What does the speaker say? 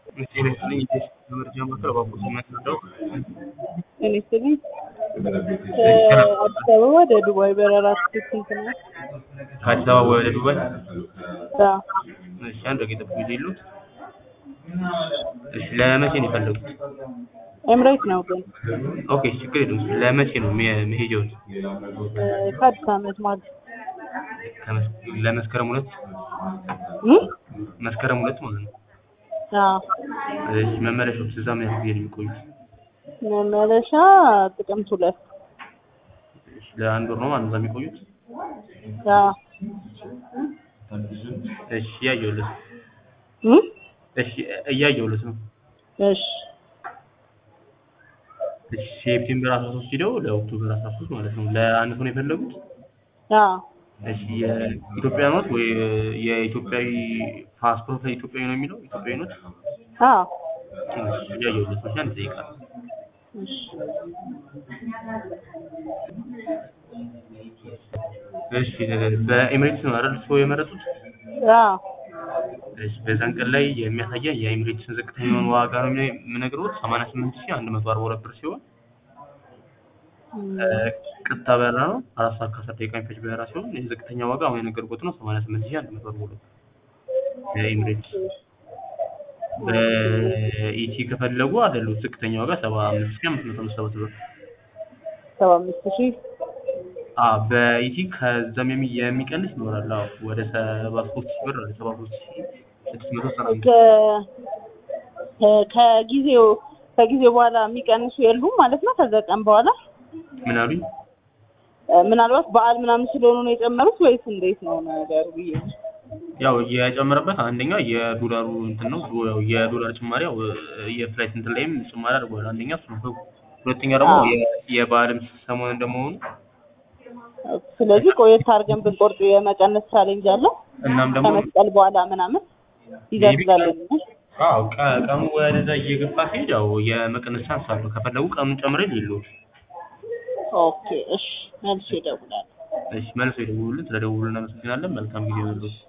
ጤና ይስጥልኝ የኢቢኤስ መረጃ ማዕከል እባክዎት የሚያስረዳው ጤና ይስጥልኝ ከአዲስ አበባ ወደ ዱባይ በረራ ትኬት ስንት ነው? ከአዲስ አበባ ወደ ዱባይ አዎ እሺ አንድ ደቂቃ ይጠብቁኝ የሉት እሺ ለመቼ ነው የፈለጉት ኤምሬት ነው ግን ኦኬ ችግር የለውም ለመቼ ነው መ- መሄጃውን ከአዲስ ዓመት ማለት ከመስ- ለመስከረም ሁለት እም? መስከረም ሁለት ማለት ነው አዎ እሺ መመለሻው እዛ ምን ያህል ጊዜ ነው የሚቆዩት መመለሻ ጥቅምት ሁለት እሺ ለአንድ ወር ነው ማለት ነው እዛ የሚቆዩት አዎ እሺ እያየሁለት እም? እሺ እያየሁለት ነው እሺ እሺ ሴፕቴምበር 13 ሄደው ለኦክቶበር 13 ማለት ነው ለአንድ ሰው ነው የፈለጉት አዎ እሺ የኢትዮጵያ ኖት ወይ የኢትዮጵያዊ ፓስፖርት ላይ ኢትዮጵያዊ ነው የሚለው ኢትዮጵያዊ ኖት አዎ እሺ እያየሁለት ነው እሺ አንድ ደቂቃ እሺ እሺ በኤሚሬትስ ነው አይደል ሰው የመረጡት አዎ እሺ በዛን ቀን ላይ የሚያሳየን የኤሚሬትስን ዝቅተኛውን ዋጋ ነው የሚ- የምነግርዎት 88142 ብር ሲሆን እም፣ ቀጥታ በረራ ነው አራት ሰዓት ከአስር ደቂቃ የሚፈጅ በረራ ሲሆን የዝቅተኛ ዋጋ አሁን የነገርኩት ነው 88142 የኤሚሬትስ በኢቲ ከፈለጉ አይደሉት ዝቅተኛ ዋጋ 75557 ብር ሰባ አምስት ሺህ አ በኢቲ ከዛም የሚ- የሚቀንስ ይኖራል አዎ ወደ 73 ሺህ ብር አለ 73695 ከ ከ- ከጊዜው ከጊዜው በኋላ የሚቀንሱ የሉም ማለት ነው ከዛ ቀን በኋላ ምን አሉኝ እ፣ ምናልባት በዓል ምናምን ስለሆኑ ነው የጨመሩት ወይስ እንዴት ነው ነገሩ ብዬ ነው። ያው የጨመረበት አንደኛ የዶላሩ እንትን ነው ዶ- ያው የዶላር ጭማሪ ያው የፍላይት እንትን ላይም ጭማሪ አድርጓል አንደኛ እሱ ነው ሁለተኛ ደግሞ አዎ። የ- የበዓልም ሰሞን እንደመሆኑ ስለዚህ ቆየት አድርገን ብንቆርጥ የመቀነስ ቻሌንጅ አለው እናም ደግሞ ከመስቀል በኋላ ምናምን ይደርሳለን አዎ ቀ- ቀኑ ወደዛ እየገፋ ሲሄድ ያው የመቀነስ ቻንስ አለው ከፈለጉ ቀኑን ጨምሬ ሌለው ኦኬ እሺ መልሼ እደውላለሁ እሺ መልሰው ይደውሉልን ስለደውሉ እናመሰግናለን መልካም ጊዜ ይሁንልዎት